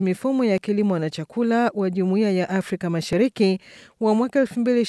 mifumo ya kilimo na chakula wa Jumuiya ya Afrika Mashariki wa mwaka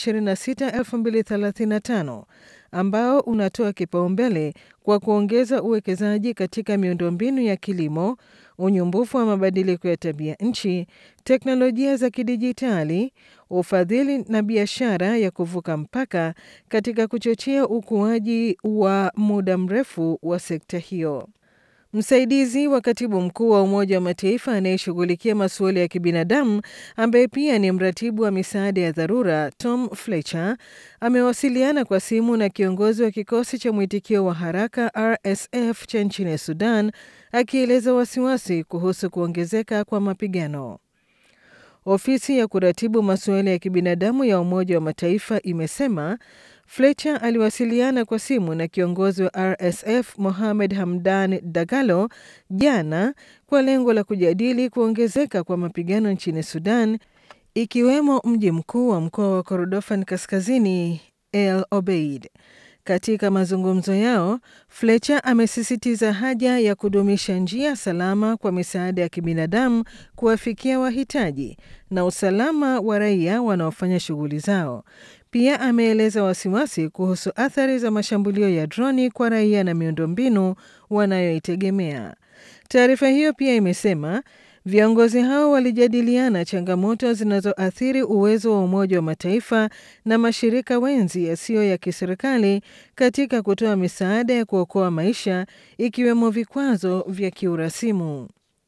2026-2035 ambao unatoa kipaumbele kwa kuongeza uwekezaji katika miundombinu ya kilimo, unyumbufu wa mabadiliko ya tabia nchi, teknolojia za kidijitali, ufadhili na biashara ya kuvuka mpaka katika kuchochea ukuaji wa muda mrefu wa sekta hiyo. Msaidizi wa katibu mkuu wa Umoja wa Mataifa anayeshughulikia masuala ya kibinadamu ambaye pia ni mratibu wa misaada ya dharura Tom Fletcher amewasiliana kwa simu na kiongozi wa kikosi cha mwitikio wa haraka RSF cha nchini Sudan akieleza wasiwasi kuhusu kuongezeka kwa mapigano. Ofisi ya kuratibu masuala ya kibinadamu ya Umoja wa Mataifa imesema Fletcher aliwasiliana kwa simu na kiongozi wa RSF Mohamed Hamdan Dagalo jana kwa lengo la kujadili kuongezeka kwa mapigano nchini Sudan, ikiwemo mji mkuu wa mkoa wa Kordofan Kaskazini, El Obeid. Katika mazungumzo yao, Fletcher amesisitiza haja ya kudumisha njia salama kwa misaada ya kibinadamu kuwafikia wahitaji na usalama wa raia wanaofanya shughuli zao. Pia ameeleza wasiwasi kuhusu athari za mashambulio ya droni kwa raia na miundombinu wanayoitegemea. Taarifa hiyo pia imesema viongozi hao walijadiliana changamoto zinazoathiri uwezo wa Umoja wa Mataifa na mashirika wenzi yasiyo ya kiserikali katika kutoa misaada ya kuokoa maisha ikiwemo vikwazo vya kiurasimu.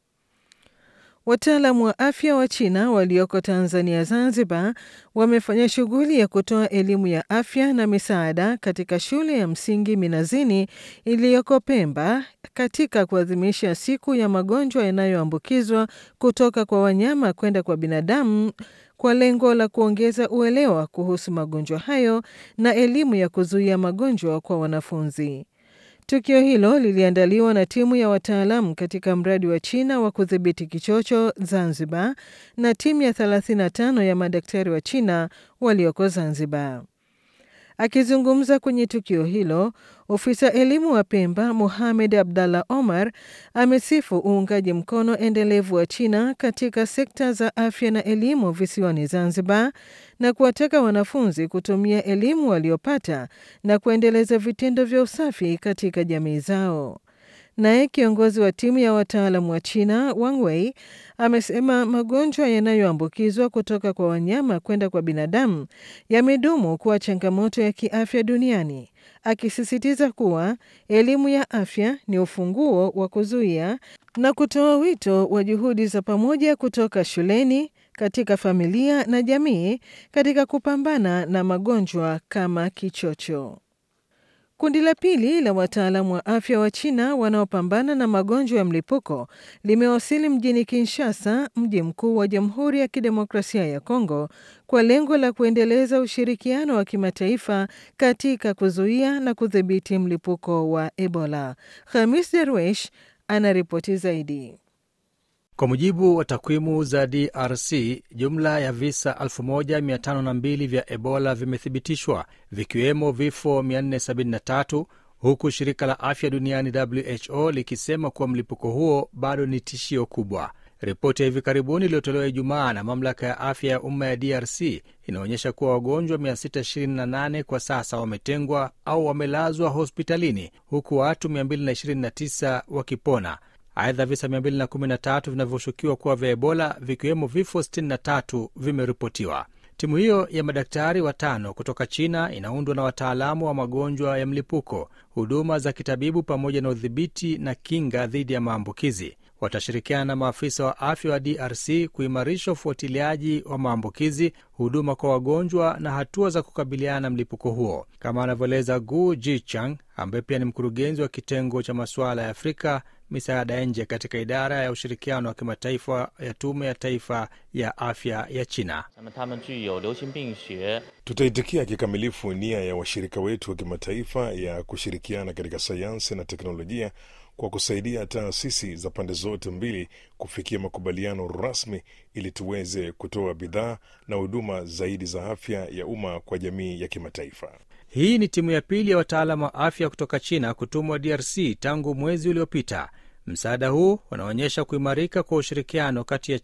Wataalamu wa afya wa China walioko Tanzania Zanzibar wamefanya shughuli ya kutoa elimu ya afya na misaada katika shule ya msingi Minazini iliyoko Pemba katika kuadhimisha siku ya magonjwa yanayoambukizwa kutoka kwa wanyama kwenda kwa binadamu kwa lengo la kuongeza uelewa kuhusu magonjwa hayo na elimu ya kuzuia magonjwa kwa wanafunzi. Tukio hilo liliandaliwa na timu ya wataalamu katika mradi wa China wa kudhibiti kichocho Zanzibar na timu ya 35 ya madaktari wa China walioko Zanzibar. Akizungumza kwenye tukio hilo, ofisa elimu wa Pemba Mohamed Abdallah Omar amesifu uungaji mkono endelevu wa China katika sekta za afya na elimu visiwani Zanzibar na kuwataka wanafunzi kutumia elimu waliopata na kuendeleza vitendo vya usafi katika jamii zao. Naye kiongozi wa timu ya wataalamu wa China Wang Wei amesema magonjwa yanayoambukizwa kutoka kwa wanyama kwenda kwa binadamu yamedumu kuwa changamoto ya kiafya duniani, akisisitiza kuwa elimu ya afya ni ufunguo wa kuzuia na kutoa wito wa juhudi za pamoja kutoka shuleni, katika familia na jamii katika kupambana na magonjwa kama kichocho. Kundi la pili la wataalamu wa afya wa China wanaopambana na magonjwa ya mlipuko limewasili mjini Kinshasa, mji mkuu wa Jamhuri ya Kidemokrasia ya Kongo, kwa lengo la kuendeleza ushirikiano wa kimataifa katika kuzuia na kudhibiti mlipuko wa Ebola. Khamis Derwesh anaripoti zaidi. Kwa mujibu wa takwimu za DRC, jumla ya visa 1502 vya Ebola vimethibitishwa vikiwemo vifo 473 huku shirika la afya duniani WHO likisema kuwa mlipuko huo bado ni tishio kubwa. Ripoti ya hivi karibuni iliyotolewa Ijumaa na mamlaka ya afya ya umma ya DRC inaonyesha kuwa wagonjwa 628 kwa sasa wametengwa au wamelazwa hospitalini huku watu 229 wakipona. Aidha, visa 213 vinavyoshukiwa kuwa vya Ebola vikiwemo vifo 63 vimeripotiwa. Timu hiyo ya madaktari watano kutoka China inaundwa na wataalamu wa magonjwa ya mlipuko, huduma za kitabibu, pamoja na udhibiti na kinga dhidi ya maambukizi. Watashirikiana na maafisa wa afya wa DRC kuimarisha ufuatiliaji wa maambukizi, huduma kwa wagonjwa na hatua za kukabiliana na mlipuko huo, kama anavyoeleza Gu Jichang ambaye pia ni mkurugenzi wa kitengo cha masuala ya Afrika misaada ya nje katika idara ya ushirikiano wa kimataifa ya tume ya taifa ya afya ya China. Tutaitikia kikamilifu nia ya washirika wetu wa kimataifa ya kushirikiana katika sayansi na teknolojia kwa kusaidia taasisi za pande zote mbili kufikia makubaliano rasmi ili tuweze kutoa bidhaa na huduma zaidi za afya ya umma kwa jamii ya kimataifa. Hii ni timu ya pili ya wataalamu wa afya kutoka China kutumwa DRC tangu mwezi uliopita. Msaada huu unaonyesha kuimarika kwa ushirikiano kati ya